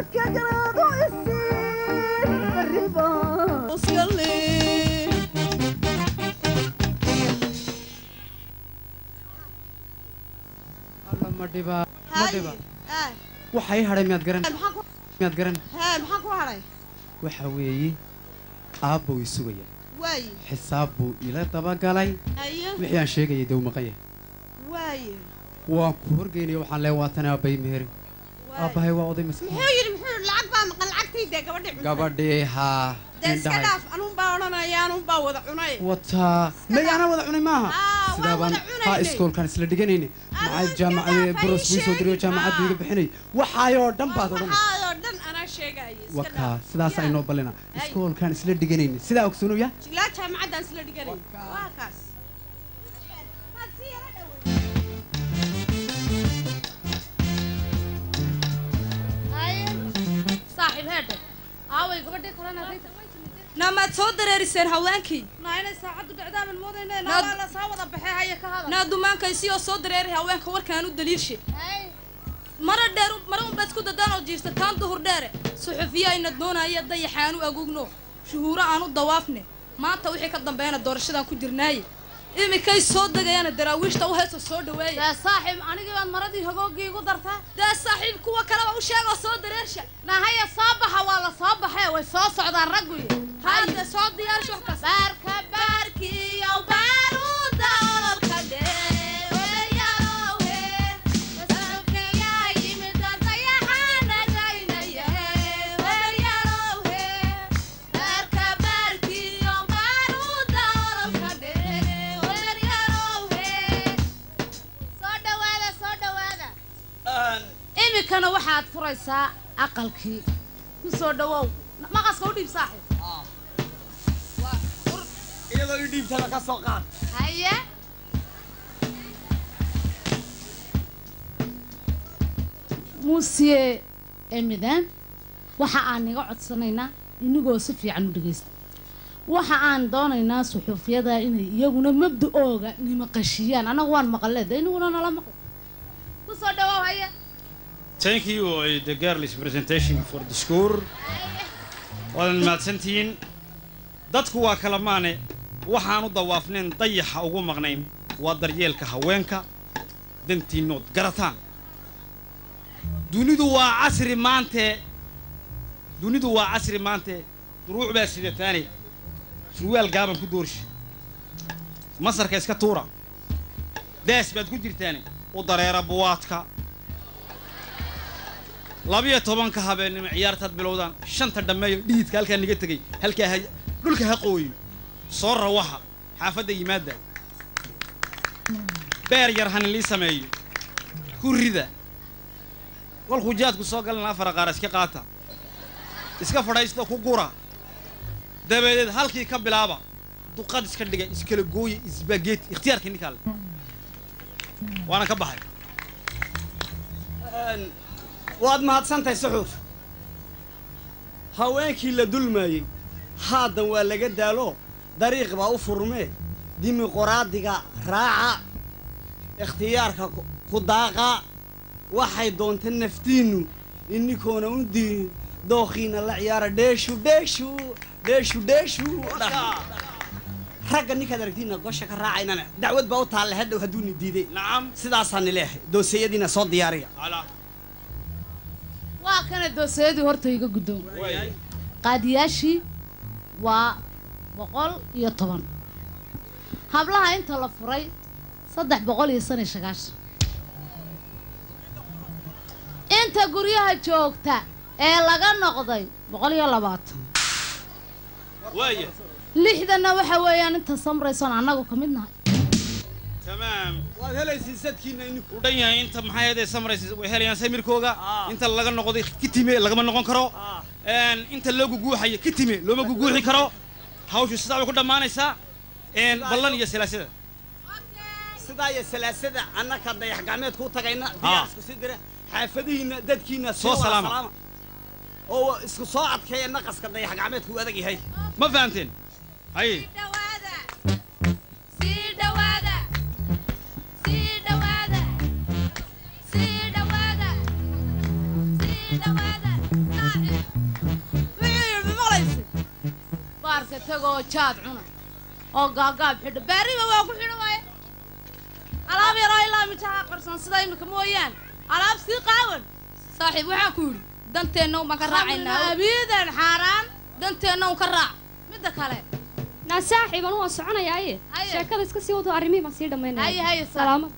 garka garaado isiin bariba alla ma dhibaa ma dhiba haa waxa ii hadhay miyaad garan maxaa ku miyaad garan haa maxaa ku hadhay waxa weeye aabbow i sugaya waaye xisaab buu ila dabagalay ayo wixii aan sheegayay dee u maqan yahay waaye waan ku horgeynaya waxaan leeya waatan aabbay meheri aabbahay waa oday maskiin muxuu yidhi muxuu yidhi lacag baa maqan lacagtii dee gabadhi cunta gabadhii haa dee iska indhahay dhaaf anuun baa odhanaya anuun baa wada cunay wataa may anaa wada cunay maaha Aa, sidaa waan baan wada cunayne. haa iskoolkaan isla dhiganayne maxay iska jaamacadee dhaaf, buros ay buu soo diriyo sheegin. jaamacaddu iga bixinay waxaayoo dhan baad odhan waxaadoo dhan anaa sheegaya iska wakaa dhaaf sidaas Yaa. aynoo ballina Ay. iskoolkaan isla dhiganayne sidaa ogsoonaya ilaa jaamacaddaan isla dhiganay waa kaas saaxiib heedhe aaway gabadhii kalena rayta naamaad soo dareeriseen haweenkii naa inay saacaddu dhacdaaman moodayne Naad- naabaa la soo wada baxee haya ka hadal naa dumaankaysi oo soo dareeri haweenka warkaan u daliilshe mara dheer mara unbaad isku dadaan oo jiirsataan duhur dheere suxufiya ayna doonaya dayaxaan u agugno shuhuuro aan u dawaafne maanta wixii ka dambeeyana doorashadan ku jirnaaye imikay soo degayaana daraawiishta u heesoo soo dhaweeya dee saaxiib anigii baad maradii hogoogii igu dartaa dee saaxiib kuwa kaleba u sheegoo soo dareersha nahaya soo baxa waa la soo baxee way soo socdaan raggu hadda soo diyaarsha wax kasta baarka baarkiyo baaruuda ololka imikana waxaad furaysaa aqalkii ku soo dhawow maqaska u dhiib saaxiib iyadoo i dhiibtada ka soo qaad haye muusiye emidan waxa aan iga codsanaynaa inigoo si fiican u dhegaysta waxa aan doonaynaa suxuufiyada inay iyaguna mabda-ooga nimaqashiyaan annagu waan maqalee de iniguna nala maqlo ku soo dhawow haye Thank you, uh, the girls' presentation for the school. Waadan mahadsantihiin. Dadku waa kala maane waxaan u dawaafnayn dayaxa ugu maqnayn waa daryeelka haweenka dantiinnood garataan dunidu waa casri maante dunidu waa casri maante duruuc baa sidataane surwaal gaaban ku doorshi masarka iska tuura daas baad ku jirtaane u dareera buwaadka labiyo tobanka habeennimo ciyaartaad bilowdaan shanta dhammeeyo dhiidka halkaa niga tegay halkaa ha dhulka ha qooyo soo rawaxa xaafadda yimaadda beer yar hanilii sameeyo ku rida kolkuu jaadku soo galana afar qaar iska qaata iska fadhaysta ku gura dabadeed halkii ka bilaaba duqad iska dhiga iskala gooya isbageeti ikhtiyaarkii ninkaa le waana ka baxay waad mahadsantahay suxuuf haweenkii la dulmaayey haaddan waa laga daalo dariiq baa u furmee dimuquraadiga raaca ikhtiyaarka ku- ku daaqa waxay doonta naftiinnu ininkoona u diin dookhiina la ciyaara dheeshu dheeshu dheeshu dheeshu dhah. ragga ninkaad aragtiina gosha ka raacaynana dacwad baa u taalle hadhow hadduuna diiday nacam sidaasaa nileehay dooseyadiina soo diyaariya alaa waa kana doosayadii horta iga guddoon qaadiyaashii waa boqol iyo toban hablaha inta la furay saddex boqol iyo shan iyo sagaashan inta guryaha joogta ee laga noqday boqol iyo labaatan waaya lixdanna waxa weeyaan inta samraysoon annagu ka mid nahay tamaam waad helaysiin sadkiina ininku u dhan yahay inta maxay ahayd samaraysa way helayaan samirkooga inta laga noqday kitime lagama noqon karo een inta loo guguuxayo kitime looma guguuxi karo hawshu sidaa way ku dhammaanaysaa een ballan iyo silaasada sidaa iyo salaasada annaka dayax gacmeedku u tagayna diyaar isku sii dira xaafadihiinna dadkiinna sii Soo wada salaama. oo isku soo adkeeya naqaska dayax gacmeedku u adag yahay ma fahamteen haye sii dhawaada sii dhawaada sii dhawaada sii dhawaada iska tegoo jaad cuna oo gaagaab xidha baariba waa ku xidha waaye alaab yaroo ilaa mijaha qarsan sida imika mooyaan alaab sii qaawan saaxiib waxaan ku yidhi danteenna un baan ka raacaynaa abiidan xaaraan danteenna un ka raac midda kale naa saaxiib anu waan soconayaaye Haye. sheekada iska sii wado arrimihii baan sii haye dhammaynaya haye sa salaamad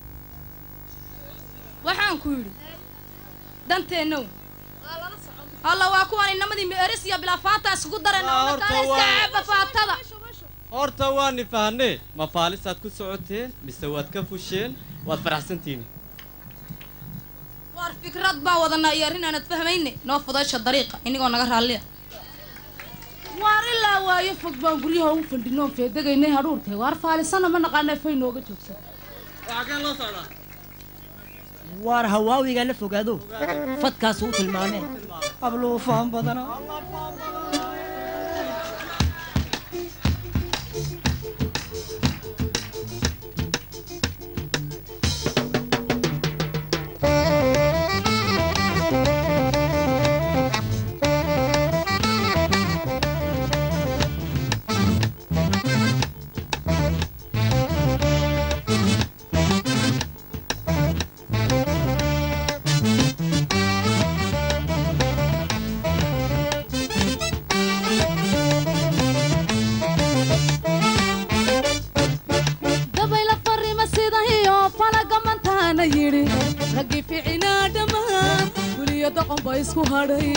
waxaan ku yidhi danteenna un alla waa kuwan inamadii meeris iyo bilaafaanta iskugu darayna Waa, oo horta markaana iska waa- caaba faatada horta waani fahanee ma faalisaad ku socoteen mise waad ka fusheen waad faraxsantihiin waar fikrad baan wadanaa iyo arrin aanad fahmayne noo fudaysha dariiqa inigoo naga raalliya waar ilaa waayo fog baan guryaha u fadhinoon feedegaynay hadhuurkay waar faalisana ma naqaana fay nooga joogsan waxaa loo socdaa waar hawaawiga la fogaado fadkaas u tilmaameen abluufaan badana dabayla farrima sida iyo falaga mantaana yidhi raggii ficinaa dhammaa guliyo doqon ba isku hadhay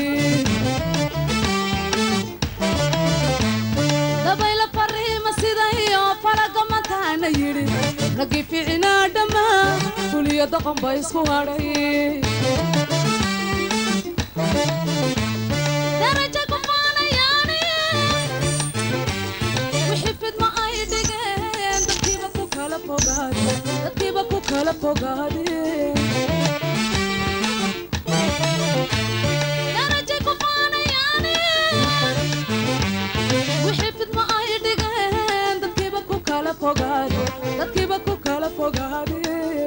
dabayla farrima sida iyo falaga mantaana yidhi raggii ficinaa dhammaa guliyo doqon ba isku hadhay daraja ku faanayaani wixii fidma ay dhigeen dadkiiba ku kala fogaade dadkiiba ku kala fogaade daraja ku faanayaani wixii fidma ay dhigeen dadkiiba ku kala fogaade dadkiiba ku kala fogaade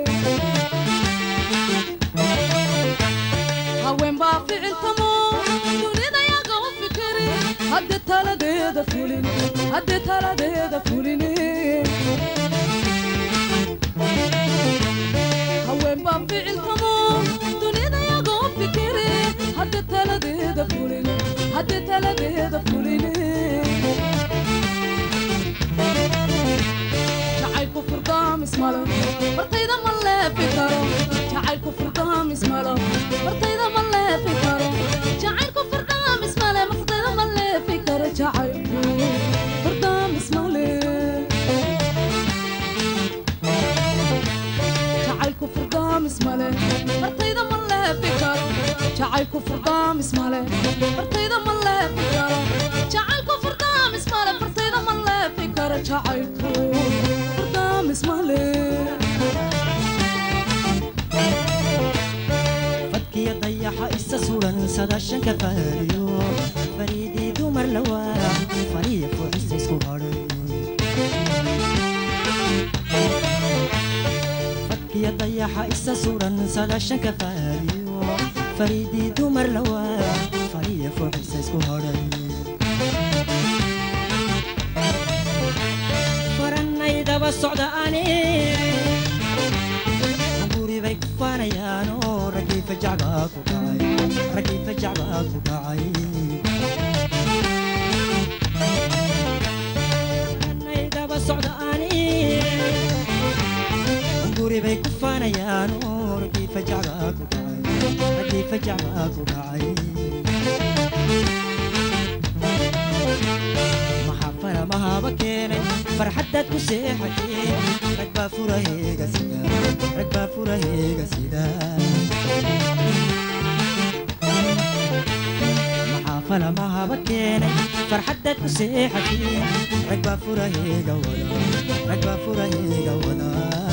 haween baa ficiltamo dunida yaga u fikiri hadde taladeeda fulin hadde taladeeda fulin haween baa ficiltamo dunida yaga u fikiri hadde taladeeda fulin hadde taladeeda fulin jacaylku furdaamis malo martayda ma leefi karo jacaylku furdaamis malo martayda ma leefi karo jacaylku furdaamis male martayda ma leefi karo jacaylku furdaamis male jacaylku furdaamis male martayda ma leefi karo jacaylku furdaamis male martayda ma leefi karo jacaylku furdaamis male martayda ma leefi karo jacaylku furdaamis male fadkiya dayaxa isa suran sadaashanka faariyo fariidii dumar lawaa fariya fuuxisa isku hadhay fadkiya dayaxa isa suran sadaashanka faariyo fariidii dumar lawaa fariya fuuxisa isku hadhay farannay daba socda ani guri bay ku faanayaan oo raggii fajac baa ku dhacay raggii fajac baa ku dhacay Anay daba socda ani guri bay ku faanayaan oo raggii fajac baa ku dhacay raggii fajac baa ku dhacay maxaa faramahaba keenay farxaddaad ku seexateen rag baa furaheega sida rag baa furaheega sida maxaa falamahaba keenay farxaddaad ku seexateen rag baa furaheega wada rag baa furaheega wada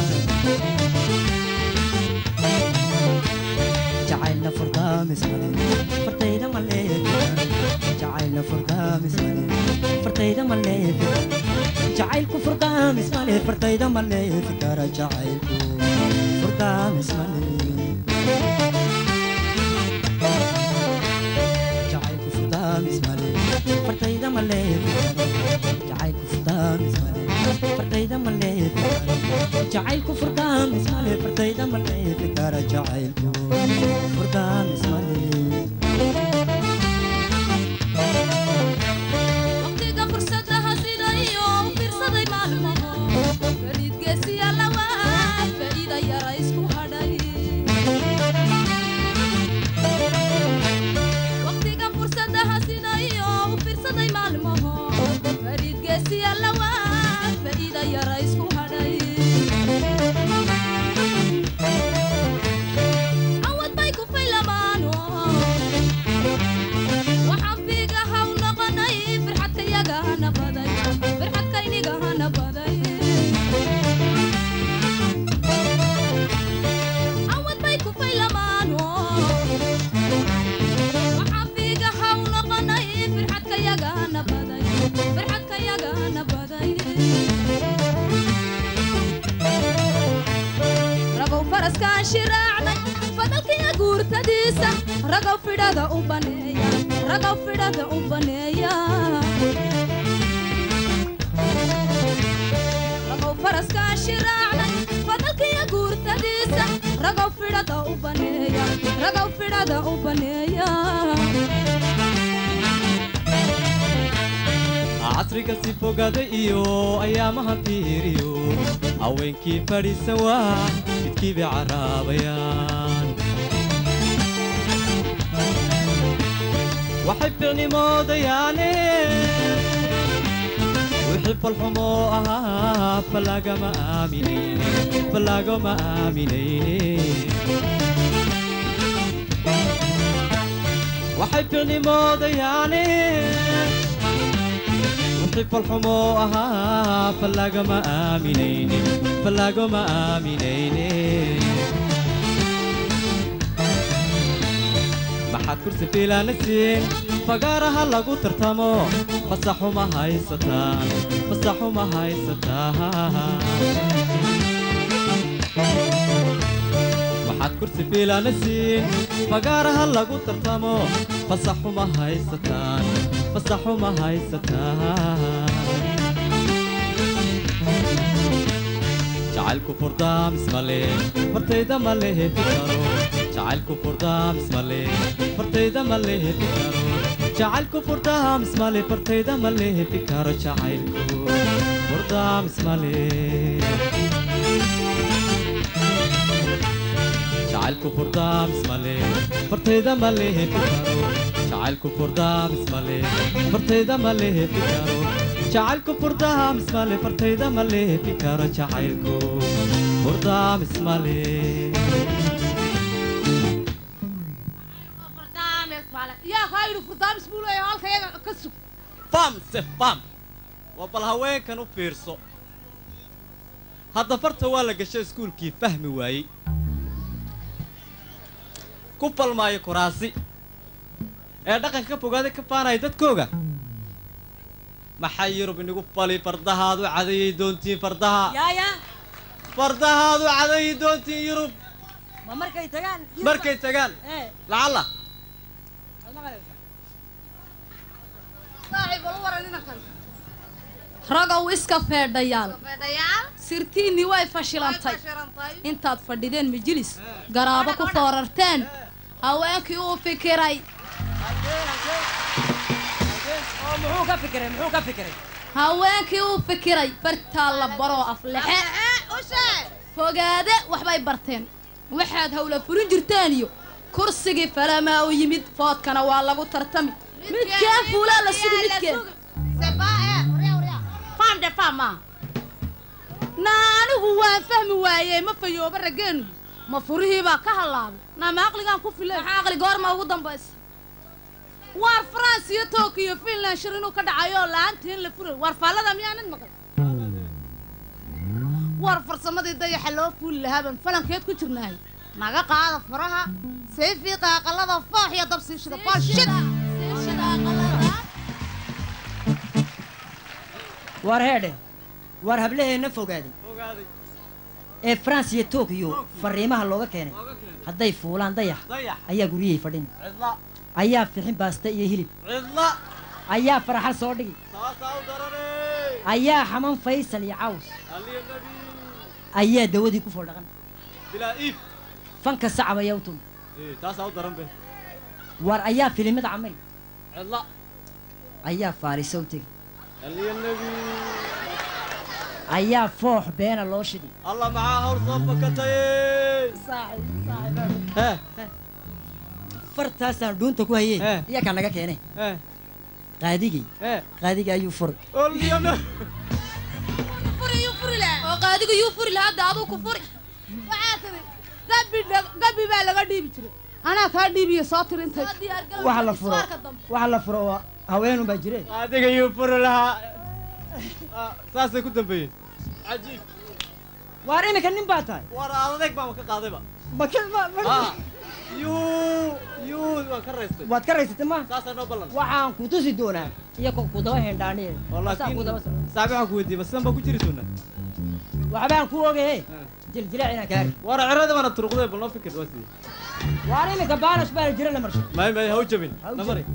jacaylna furdaamis male fartayda ma leefi jacaylna furdaamis male fartayda ma leefi jacaylku furdaamis male fartayda ma leefi kara jacaylku furdaamis male jacaylku furdaamis male fartayda ma leefi jacaylku furdaamis male fartayda ma leefi kara jacaylku furdaamis male waqtiga fursadaha sida iyo u fiirsaday maalmaho fariidgeesiya lawaa faa'iida yara isku hadhay waqtiga fursadaha sida iyo u fiirsaday maalmaho fariidgeesiya lawaa faa'iida yara isku hadhay awad bay ku faylamaano waxaan fiigaha u noqonay firxadkayagahana baday firxadkaynigahana baday awad bay ku faylamaano waxaan fiigaha u noqonay firxadkayagahana baday firxadkayagahana baday ragow faraskaan shiraacnay fadalkiya guurtadiisa ragow fidhada u baneeya ragow fidhada u baneeya ragow faraskaan shiraacnay fadalkiya guurtadiisa ragow fidhada u baneeya ragow fidhada u baneeya casriga si fogada iyo ayaamaha fiiriyo haweenkii fadhiisan waa midkii bay caraabayaan waxay ficnimoodayaane wixii falxumoo ahaa falagama aaminayne falagama aaminayne waxay ficnimoodayaane wixii falxumoo ahaa falagama aaminayne falagama aaminayne maxaad kursi fiilaana siin fagaaraha lagu tartamo fasaxuma haysataan fasaxuma haysataan waxaad kursi fiilaana siin fagaaraha lagu tartamo fasaxuma haysataan fasaxuma haysataan jacaylku furdaamis male fartayda ma lehefi karo jacaylku furdaamis male fartayda ma lehefi karo jacaylku furdaamis male fartayda ma lehefi karo jacaylku furdaamis male jacaylku furdaamis male fartayda ma lehefi karo jacaylku furdaamis male fartayda ma lehefi karo jacaylku furdaamis male fartayda ma lehefi karo jacaylku furdaamis male yaa kaa yidhi furdaamis buu leeyahay halka yaga ka sug fam se fam waa bal haweenkan u fiirso hadda farta waa la gashay iskuulkii fahmi waayey ku falmaayo kuraasi ee dhaqanka ka fogaaday ka faanaya dadkooga maxay yurub inigu fali fardahaadu cadayay doontiin fardaha yaaya fardahaadu cadayay doontiin yurub ma markay tagaan markay tagaan ee lacalla ragow iska feedhayaal sirtiinnii way fashilantay intaad fadhideen majilis garaabo ku foorarteen haweenkii uu fikiray oo muxuu ka fikiray muxuu ka fikiray haweenkii uu fikiray bartaa la baroo aflexe fogaade waxbay barteen waxaad hawla furin jirteen iyo kursigii falamaa u yimid foodkana waa lagu tartami midkeen fuulaa la sugi midkeen faamde faama naa anigu waan fahmi waayey ma fayooba raggeenu ma furihiibaa ka hallaabay naa ma aqligaan ku filay maxaa aqli goorma ugu dambaysa waar france iyo tokyo finland shir inuu ka dhacayo la-aanta in la furay waar faallada miyaanad maqan waar farsamadii dayaxa loo fuuli lahaabaan falankeed ku jirnaahay naga qaada faraha sayfii qaaqalada foox iyo dab sii shida baalshid war heedhe war hablaheenna fogaaday ee france iyo tokyo fariimaha looga keenay hadday fuulaan dayax dayax ayaa guryahay fadhin cidla ayaa fixin baasta iyo hilib cidla ayaa farxal soo dhigi saasaa u daranay ayaa xaman faysal iyo caws aliyo nabi ayaa dawadii ku foldhaqan bilaa iib fanka sacab ayaa u tumi ee taasaa u daran be war ayaa filimada camari cidla ayaa faarisa u tegi aliya nebi ayaa foox beena loo shidi alla maxaa hawl soo fakataye hee fartaasaan dhuunta ku hayey Eh. iya kaa naga keenay hee qaadigay hee qaadigay ayuu furay aliya nebi furi yuu furi lahaa oo qaadiga yuu furi lahaa hadda aduu ku furi waxaa tiri gabi gabi baa laga dhiibi jiray anaa kaa dhiibiyo soo tiri intay soo diyaar galow waxa la furo iswaarka dambe waxa la furo waa haweenun baa jireen adiga yuu furi lahaa Ah, saasay ku dambeeyeen cajiib waar iminka nin baa tahay war adeeg baan ka qaadayba maka ah yuu yuu waan ka raystay waad ka raysatay ma saasaa noo ballan waxaan ku tusi doonaa iyo ko ku daba hendhaaniye oo Saa laakiin ku daba socdo. saabi waxaan ku weydiiyey ma sidan baa ku jiri doonaa waxbaan ku ogahe jiljilaac inaan kaari war cirada baana turuqdee bal noo fikir waa sidii waar iminka baanash baa la jira la marshay may may ha u jabin Ha u namari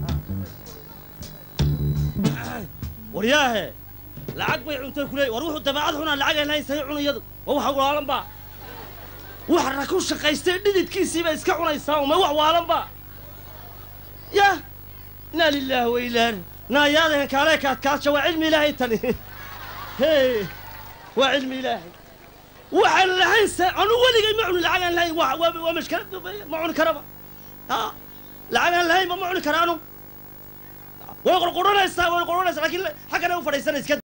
waryaahe lacag bay cuntay kuley war wuxuu dabeecad xunaa lacag aan lahayn sahay cunayadu waa waxa waalan ba waxna ku shaqaystay dhididkiisiiba iska cunaysaa uma wax waalan ba yah inaa lilaahi wa ilaa naayaadahan kaalee kaadkaadsha waa cilmi ilaahay tani hey waa cilmi ilaahay waxaan lahayn se anu weligay ma cuni lacag aan lahayn waa waa waa mashkalad ma cuni karaba ha lacag aan lahayn ma ma cuni kara anu way qorqoranaysaa way qorqoranaysaa laakiin xaggana u fadhiisanaysa